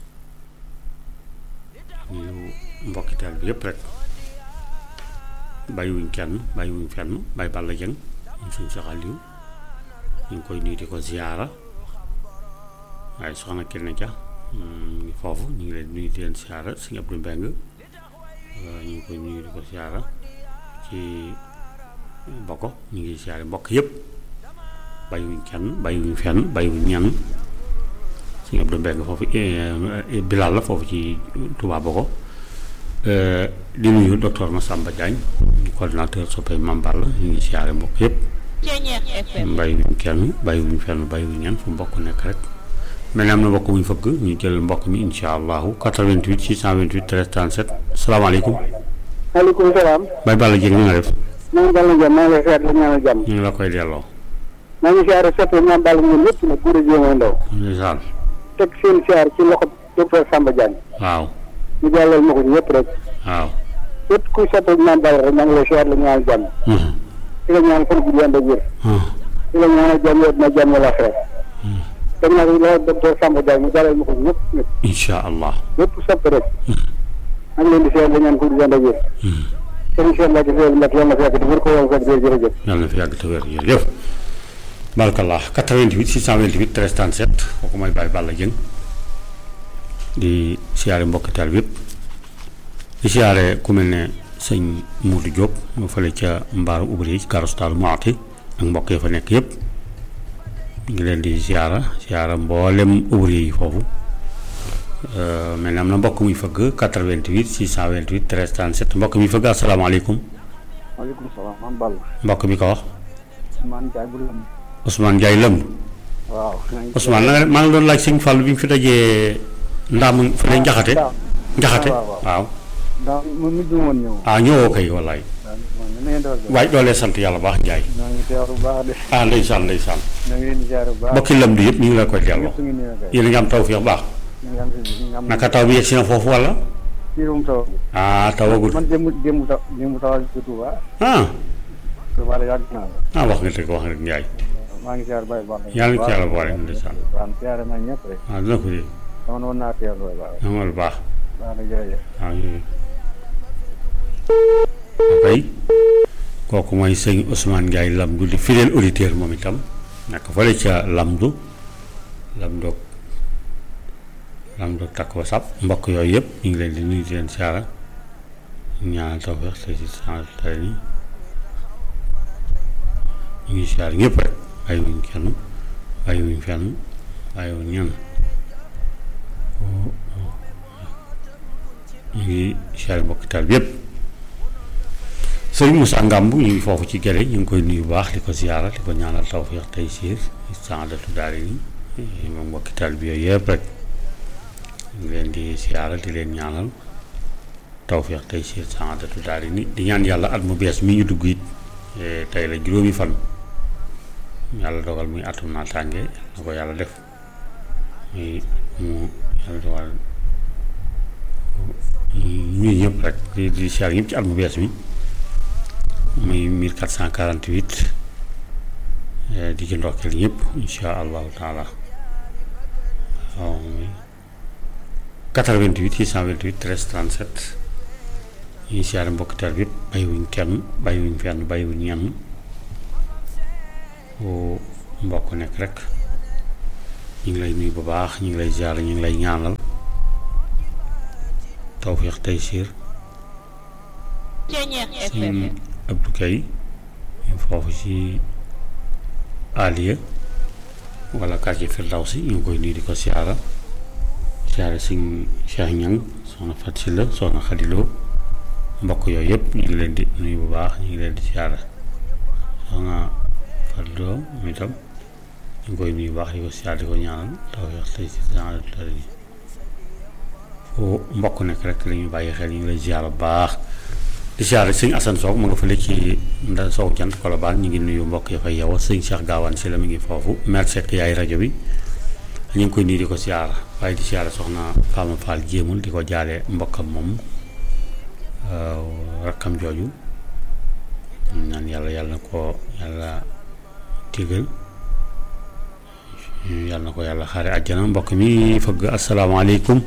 ñu mbokki teel bi yépp rek bàyyiwuñ kenn bàyyiwuñ fenn bàyyi Balla Jëng ñu suñ Cheikh Aliou ñu ngi koy nuyu di ko ziyaara waaye soxna kenn ja ngi foofu ñu ngi leen nuyu di leen siyaara sëñ Abdou Mbeng ñu ngi koy nuyu di ko siyaara ci bokko ñu ngi siyaare mbokk yëpp bàyyiwuñ kenn bàyyiwuñ fenn bàyyiwuñ ñenn sëñ Abdou Mbeng foofu Bilal la foofu ci Touba Boko di nuyu docteur Massamba Diagne coordinateur soppee Mambal la ñu ngi siyaare mbokk yëpp bàyyiwuñ kenn bàyyiwuñ fenn bàyyiwuñ ñenn fu mbokk nekk rek mel ni am na mbokk bu ñu fëgg ñu jël mbokk mi insha allahu 88 628 13 37 salaamaaleykum. maaleykum salaam. Baye Balla Dieng ni nga def. maa ngi Balla Dieng maa ngi lay seet la ñaanal jàmm. ñu ngi la koy delloo. maa ngi siyaare soppe maam Balla ñoom ñëpp nag góor a jéem ndaw. ndeysaan. teg seen siyaar ci loxo docteur Samba Diagne. waaw. ñu jàllal ma ko ñëpp rek. waaw. képp kuy sotti Mame Balla rek maa ngi lay siyaar la ñaan jàmm di la ñaan fan bu ànd ak wér di la ñaan jàmm yow dina jàmm la xeer dem naa ko la docteur Samba Diagne mu dalal ma ko ñëpp ñëpp incha allah ñëpp sopp rek maa ngi leen di siyaar la ñaan fan bu ànd ak wér sëriñ Cheikh Mbacke Seye Mbacke yàlla na fi yàgg di wér ko yow fekk jërëjëf jërëjëf yàlla na fi yàgg te wér jërëjëf barakallah 88 628 13 37 kooku mooy Baye Balla Dieng di siyaare mbokki taal bi yëpp di siyaare ku mel ne sëñ Moudou Diop mu fële ca mbaaru ubri yi ci karostal Maati ak mbokk yi fa nekk yëpp ñu ngi leen di siyaara siyaara mboolem ubri yi foofu mel ne am na mbokk muy fëgg 88 628 13 37 mbokk mi fëgg asalaamaaleykum maaleykum salaam Mame Balla mbokk mi ko wax man jaay bu lam Ousmane Ndiaye lëmb waaw Ousmane la nga maa ngi doon laaj sëñ Fall bi mu fi dajee ndaam fële njaxate njaxate waaw, waaw. waaw daa mu mujj woon ñëw ah ñëwoo kay wallaay waaw man na ngeen doon waaye doolee sant yàlla baax Ndiaye ñoo ngi teewlu bu baax de ah ndeysaan ndeysaan ñoo ngi leen di ziar bu baax mbokki lëmb yëpp ñu ngi la koy delloo ñëpp ngi nii kay yéen a ngi am tawfeex baax ñu ngi am si ñu ngi am naka taw bi yegg si na foofu wala fiirum taw bi ah tawagul man démb démb taw démb tawal ci Touba ah Touba de yàgg naa la ah wax nga dëgg wax nga dëgg Ndiaye maa ngi ziar Baye Balla yàlla na ci yàlla boole ndeysaan waaw ziar naa ñëpp rek ah dina ko yëg dama noon naa teewlu bu baax amal baax baax na jërëjëf waaw yooyu kay kooku mooy sëñ Ousmane Ndiaye Lamdu di fidèle auditeur moom itam nekk fële ca Lamdu Lamdu Lamdu takk wasap mbokk yooyu yëpp ñu ngi leen di nuyu di leen siyaara ñaanal tawfeex te si sant tey ni ñu ngi siyaar ñëpp rek bàyyiwuñ kenn bàyyiwuñ fenn bàyyiwuñ ñenn ñu ngi siyaare mbokki taal bi yëpp sëriñ Moussa Ngamb ñu ngi foofu ci gere ñu ngi koy nuyu bu baax di ko siyaara di ko ñaanal tawfeex tey siir saadatu daari ni moom mbokki taal bi yooyu yëpp rek ñu ngi leen di siyaara di leen ñaanal tawfeex tey siir saadatu daari ni di ñaan yàlla at mu bees mi ñu dugg it eh, tey la juróomi fan yàlla dogal muy atum naataange na ko yàlla def muy mu yàlla dogal ñuy ñëpp rek di di siyaar ñëpp ci at mu bees mi muy 1448 eh, di ci ndokkeel ñëpp insha allahu taala waaw muy 88 628 13 37 ñuy siyaare mbokki taal bi yëpp bàyyiwuñ kenn bàyyiwuñ fenn bàyyiwuñ ñenn fu mbokk nekk rek ñu ngi lay nuyu bu baax ñu ngi lay ziar ñu ngi lay ñaanal tawfiix tey siir sëñ Abdou Kay foofu ci Aliya wala quartier Firdawsi ñu ngi koy nuyu di ko siyaara siyaare sëñ Cheikh Ñang soxna Fat Silla soxna Xadiloo mbokk yooyu yëpp ñu ngi leen di nuyu bu baax ñu ngi leen di siyaara soxna Fadloo moom itam ñu ngi koy nuyu bu baax di ko siyaara di ko ñaanal tawfiix tey siir genre tari fu mbokk nekk rek la ñu bàyyi xel ñu ngi lay siyaara bu baax di siyaare sëñ Assane Sow mu nga fële ci nda sow jant Colobane ñu ngi nuyu mbokk yi fay yow sëñ Cheikh Gaawaan si la mi ngi foofu maire Seck yaay rajo bi ñu ngi koy nuyu di ko siyaara waaye di siyaare soxna Fama Fall jéemul di ko jaale mbokkam moom rakkam jooju ñu naan yàlla yàlla na ko yàlla tigal yàlla na ko yàlla xaare àjjana mbokk mi fëgg asalaamaaleykum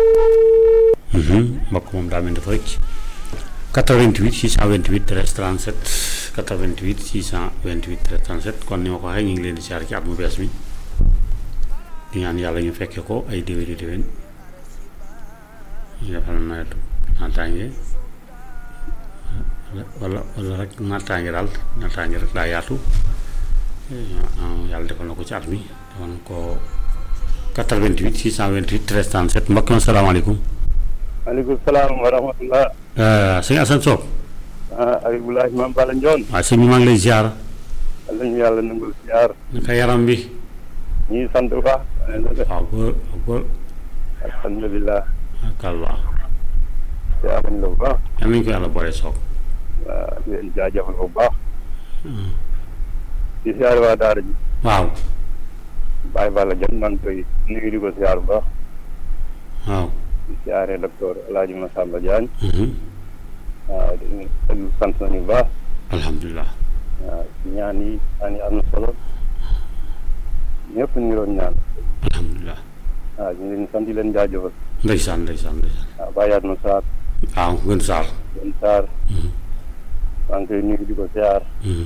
mbokk moom daa mel dafa rëcc 88 628 13 37 88 628 13 37 kon ni ma ko waxee ñu ngi leen di siyaar ci at mu bees mi di ñaan yàlla ñu fekke ko ay déwéni déwén ñu defal nawetu naataange wala wala rek naataange daal naataange rek daa yaatu yàlla defal na ko ci at mi defal na ko 88 628 13 37 mbokk mi asalaamaaleykum maaleykum salaam wa rahmatullah sëñ Assane Sow ah Abibulahi Mame Balla Ndione waaw sëñ bi maa ngi lay ziar yàlla ñu yàlla nangul ziar naka yaram bi ñuy sant bu baax waaw góor góor alhamdulilah kal baax ziar nañ la bu baax yal nañu ko yàlla boole Sow waaw di leen jaajëfal bu baax di ziar waa daara ji waaw Baye Balla Dione maa ngi koy nuyu di ko ziar bu baax waaw di ziare docteur El Hadj Massamba Diagne mhm, waaw dañuy déglu sant nañu bu baax alhamdulilah waaw ñaan yi ñaan yi am na solo ñëpp ñu ngi doon ñaan alhamdulilah waaw ñu ngi leen di sant di leen jaajëfal ndeysaan ndeysaan ndeysaan waaw bàyyaat na Sarr waaw gën saal gën Sarr maa ngi koy nuyu di ko siyaar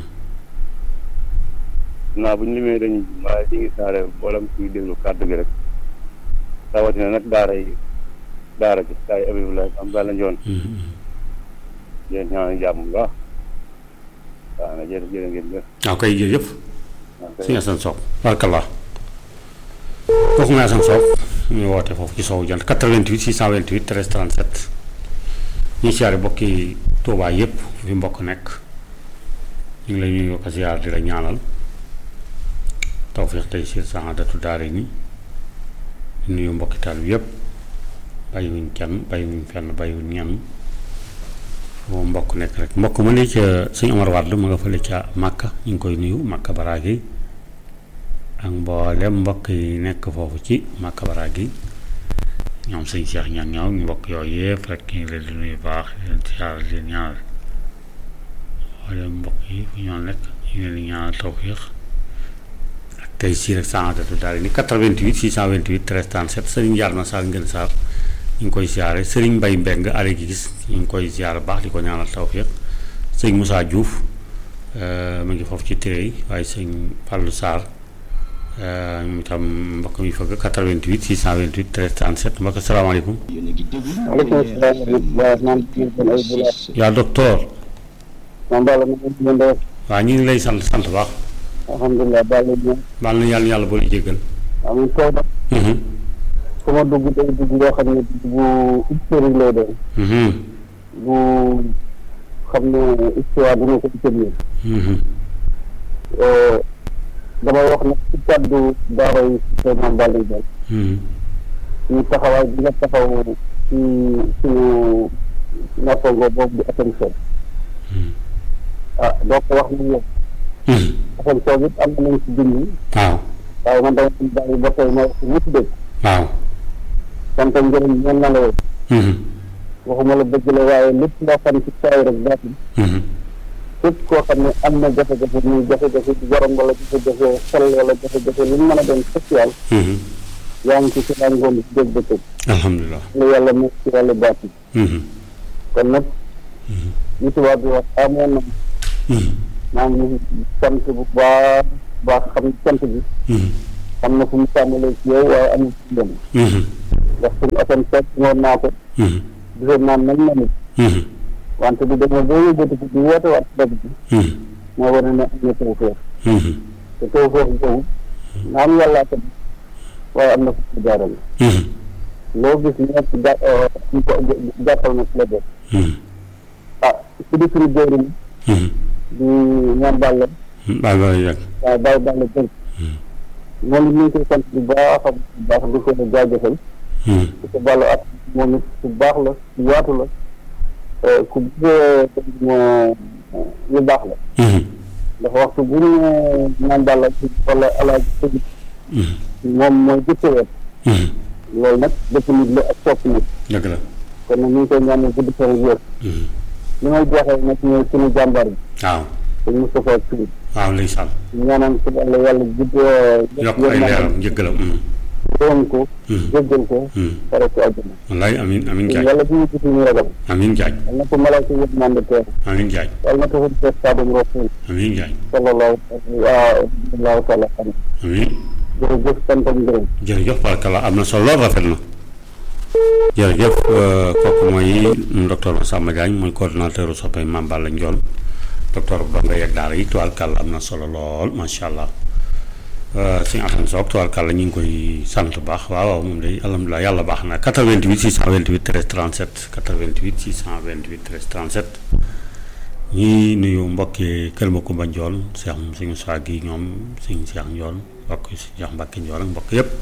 naa bu ñu limee dañuy waaye di ngi saare boolam kuy déglu kàddu gi rek rawatina nag daara yi daara gi daara yi Abibulaay am bala njoon yéen ñaan jàmm bu baax waaw na jërë jërë ngeen jëf waaw kay jërëjëf waaw kay. suñu Asan Sow barkallah kooku mooy Asan Sow ñu woote foofu ci sowu jant 88 628 13 37 ñu siyaare bokki Tuubaa yëpp fi mbokk nekk ñu ngi lay nuyu ko siyaar di la ñaanal tawfiix tey siir saxaadatu daare ni di nuyu mbokki taal bi yëpp bàyyiwuñ kenn bàyyiwuñ fenn bàyyiwuñ ñenn foo mbokk nekk rek mbokk mu ne ca sëñ Omar Wade ma nga fële ca Màkka ñu ngi koy nuyu Màkka Baraagi ak mboolem mbokk yi nekk foofu ci Màkka Baraagi ñoom sëñ Cheikh ñaan ñaaw ñu mbokk yooyu yëpp rek ñu ngi leen di nuyu baax di leen siyaar di leen ñaanal mboolem mbokk yi fu ñoo nekk ñu ngi leen di ñaanal tawfiix ak tey sii rek saxaadatu daal ni 88 628 13 37 sëriñ Jaar na Saar ngeen Saar ñu ngi koy siyaare sëriñ Mbay Mbeng ale gi gis ñu ngi koy siyaare baax di ko ñaanal tawfiq sëñ Moussa Diouf mu ngi foofu ci téré yi waaye sëñ Fallou Sarr moom itam mbokk mi fëgg 88 628 13 37 mbokk asalaamaaleykum waaleykum salaam wa rahmatulah naan kii kon ay bula yaa docteur man daal ma ngi leen di waaw ñu ngi lay sant sant baax alhamdulilah daal la ñu baal na yàlla yàlla boole jéggal amuñ kaw ba Mhm, fu ma dugg day dugg yoo xam ne bu historique lay doon mhm, bu xam ne histoire dina ko utiliser mhm, damay wax nag ci kàddu daara yi seen Mame Balla Diagne mhm, ñu taxawaay bi nga taxaw ci suñu nattango boobu di Assane Sow mhm, ah doo ko wax ni yow mhm. Assane Sow it am nañ ci junni waaw waaye man dama ci bàyyi ba tey ma wax ñëpp dégg waaw sant njëriñ ñeen na la yow mhm, waxuma la dëgg la waaye lépp loo xam ci saay rek baatin mhm, képp koo xam ne am na jafe-jafe muy jafe-jafe ci borom wala jafe-jafe xel wala jafe-jafe lu mu mën a doon social mhm. yaa ngi ci si daan ngoon ci dégg bëccëg alhamdulilah lu yàlla nekk ci wàllu baatin Mhm, kon nag li tubaab bi wax amoon na mhm, maa ngi sant bu baax baax xam ne sant bi mhm, am na fu mu tàmbalee ci yow waaye amul fu mu dem mhm, ndax suñu asan fekk ngoon naa ko mhm, gisoon naa nañ na nit mhm, wante bu demee boo yóbbatu ko di woote waat dëgg bi mhm, moo wane ne am na tawfeex mhm, te tawfeex boobu naam yàllaa ko def waaye am na fu mu jaarale mhm, loo gis ñett jà ñu ko jàppal na ci la def mhm, ah su di suñu jëriñ mhm. di ñaan bàlla baal baal yàgg waaye bàyyi bàlla jël moom it ñu ngi koy sant bu baax a baax di ko jaajëfal Mhm, di ko bàllu ak moom it ku baax la ku yaatu la eh, ku bëgg moo lu baax la mhm, ndax waxtu bu ñu naan bàlla wala alaaj tëj mhm, moom mooy jëkkëwet mhm. loolu nag dëpp nit la ak sopp nit dëgg la kon nag ñu ngi koy ñaanal gudd fan ak wér Mhm. li may jeexee nag ñooy suñu jàmbaar bi waaw te Moustapha Sy waaw ndeysaan ñaanal ko yàlla yàlla gudd yokk ay leeram njëggalam mhm, doon ko mhm, jéggal ko mhm. pare ko àjjana wallaay amin amin jaaj yàlla bu ñu gis ñu ragal amin jaaj yàlla na ko malaaka yëpp mande teer amin jaaj yàlla na ko fa teer Xaadimu Rasuul amin jaaj sallallahu allahu taala alayhi amin jërëjëf sant ak ngërëm jërëjëf barkala am na solo lool rafet na jërëjëf euh, kooku mooy docteur Massamba Diagne mooy coordonnateur soppay Mame Balla Ndione docteur bu donga yeeg daara yi tubaarkàlla am na solo lool macha allah suñu Assane Sow tubaarkàlla ñu ngi koy sant bu baax waaw waaw moom day alhamdulilah yàlla baax na 88 628 13 37 88 628 13 37 ñii nuyu mbokki Kër Makumba Ndione Cheikh moom suñu saa gi ñoom suñu Cheikh Ndione mbokk si Cheikh Mbacke Ndione ak mbokk yëpp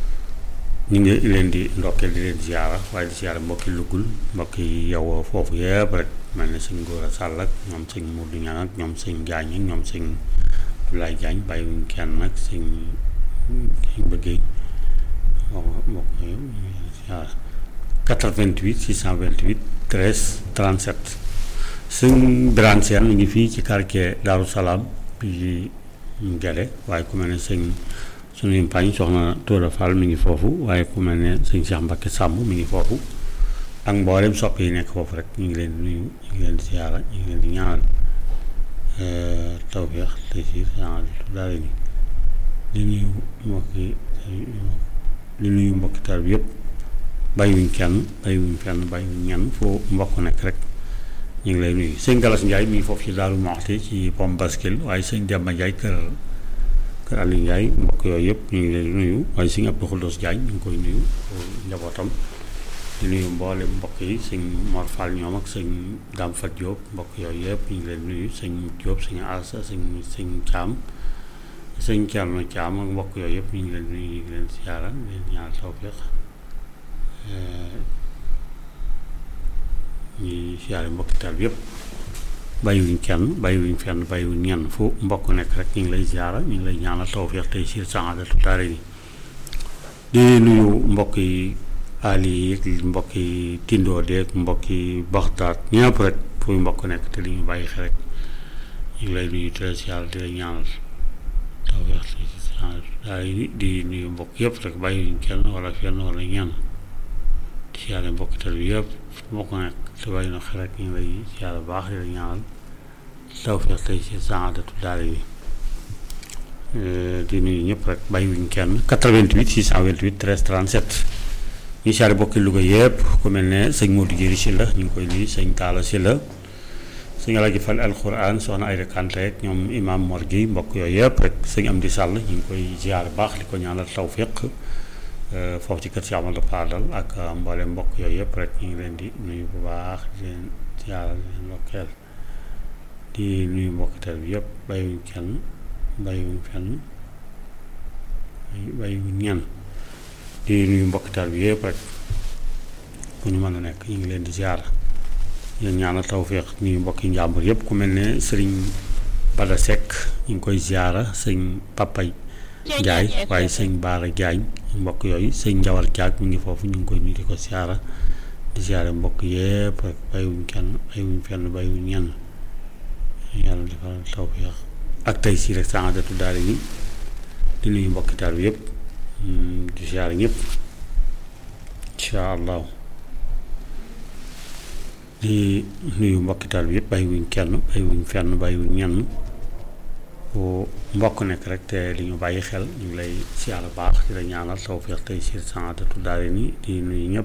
ñu ngi leen di ndokkeel di leen ziyaara waaye di ziyaara mbokki Lugul mbokki yow foofu yëpp rek mel ne sëñ Góora Sall ak ñoom sëñ Mourou Niang ak ñoom sëñ Diagne ak ñoom sëñ Abdoulaye Diagne bàyyiwuñ kenn nag sëñ sëñ bëggee mbokk mbokk yëpp ziyaara 88 628 13 37 sëñ Birane Sène mi ngi fii ci quartier Daaru Salaam bi Gede waaye ku mel ne sëñ suñu mpañ soxna Tóora Fall mi ngi foofu waaye ku mel ne sëñ Cheikh Mbacke Samb mi ngi foofu ak mboolem sopp yi nekk foofu rek ñu ngi leen di nuyu ñu ngi leen di siyaara ñu ngi leen di ñaanal tawfeex te si daal ni di nuyu mbokki di nuyu mbokki taal bi yëpp bàyyiwuñ kenn bàyyiwuñ fenn bàyyiwuñ ñenn foo mbokk nekk rek ñu ngi lay nuyu sëñ Galas Ndiaye mi ngi foofu ci Daaru Moxti ci Pom Baskil waaye sëñ Demba Ndiaye kër kër Aliou Ndiaye mbokk yooyu yëpp ñu ngi leen di nuyu waaye sëñ Abdou Khoudoss Diagne ñu ngi koy nuyu njabootam di nuyu mboole mbokk yi sëñ Mor Fall ñoom ak sëñ Dame Fat Diop mbokk yooyu yëpp ñu ngi leen nuyu sëñ Diop sëñ Asa sëñ sëñ Thiam sëñ Thierno Thiam ak mbokk yooyu yëpp ñu ngi leen nuyu ñu ngi leen siyaara di leen ñaanal tawfeex ñuy siyaare mbokki taal bi yëpp bàyyiwuñ kenn bàyyiwuñ fenn bàyyiwuñ ñenn fu mbokk nekk rek ñu ngi lay siyaara ñu ngi lay ñaanal tawfeex tey siir saxaadatu daara ni di nuyu mbokk yi ali yi mbokk yi tindoo deeg mbokk yi baxtaat ñëpp rek fu mbokk nekk te li ñu bàyyi xel rek ñu ngi lay nuyu te siyaara di la ñaanal tawfeex tey siir saxaadatu daara ni di nuyu mbokk yëpp rek bàyyiwuñ kenn wala fenn wala ñenn di siyaare mbokki tal bi yëpp mbokk nekk te bàyyi na xel rek ñu ngi lay siyaare baax di la ñaanal tawfeex tey siir saxaadatu daara ni di nuyu ñëpp rek bàyyiwuñ kenn 88 628 13 37 ñu siyaare bokki Louga yëpp ku mel ne sëñ Modou Diéry si la ñu ngi koy nuyu sëñ Talla si la sëñ Alaaji Fall alquran soxna Ayda Kanté ak ñoom imam Mor gi mbokk yooyu yëpp rek sëñ Amdi Sall ñu ngi koy siyaare baax di ko ñaanal tawfeex foofu ci kër si Amadou Fadal ak mboole mbokk yooyu yëpp rek ñu ngi leen di nuyu bu baax di leen siyaare di leen ndokkeel di nuyu mbokki tel bi yëpp bàyyiwuñ kenn bàyyiwuñ fenn bàyyiwuñ ñenn di nuyu mbokki taal bi yëpp rek fu ñu mën a nekk ñu ngi leen di ziar yéen ñaanal tawféex nuyu mbokki njàmbur yëpp ku mel ne sëriñ Bada Seck ñu ngi koy ziara sëñ Papa Ndiaye waaye sëñ Baara Diagne mbokk yooyu sëñ Njawar Diak mi ngi foofu ñu ngi koy nuyu di ko ziara di ziare mbokk yëpp rek bàyyiwuñ kenn bàyyiwuñ fenn bàyyiwuñ ñenn yàlla defal tawféex ak tey si rek saadatu daal ni di nuyu mbokki taal bi yëpp di siyaare ñëpp incha allah di nuyu mbokki taal bi yëpp bàyyiwuñ kenn bàyyiwuñ fenn bàyyiwuñ ñenn fu mbokk nekk rek te li ñu bàyyi xel ñu ngi lay siyaare baax di la ñaanal tawfeex tey si saadatu daal ni di nuyu ñëpp